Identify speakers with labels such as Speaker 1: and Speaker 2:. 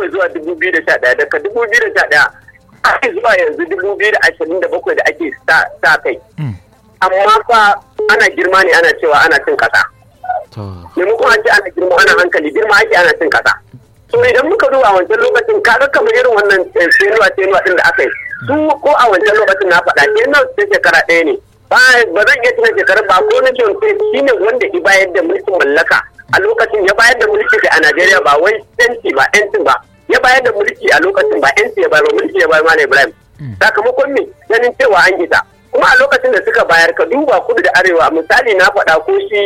Speaker 1: bakwai zuwa dubu biyu da sha ɗaya daga dubu biyu da sha ɗaya ake zuwa yanzu dubu biyu da ashirin da bakwai da ake sa kai amma fa ana girma ne ana cewa ana cin ƙasa maimakon a ce ana girma ana hankali girma ake ana cin ƙasa to idan muka duba a wancan lokacin kaga kamar irin wannan tenuwa tenuwa din da aka yi su ko a wancan lokacin na faɗa tenuwa ta shekara ɗaya ne ba zan iya tuna shekarar ba ko na ce shi ne wanda ya bayar da mulkin mallaka a lokacin ya bayar da mulki a Najeriya ba wai yanci ba yancin ba ya bayar da mulki a lokacin ba yanci ya bayar mulki ya bayar Malam Ibrahim sakamakon me ganin cewa an gita kuma a lokacin da suka bayar ka duba kudu da arewa misali na faɗa ko shi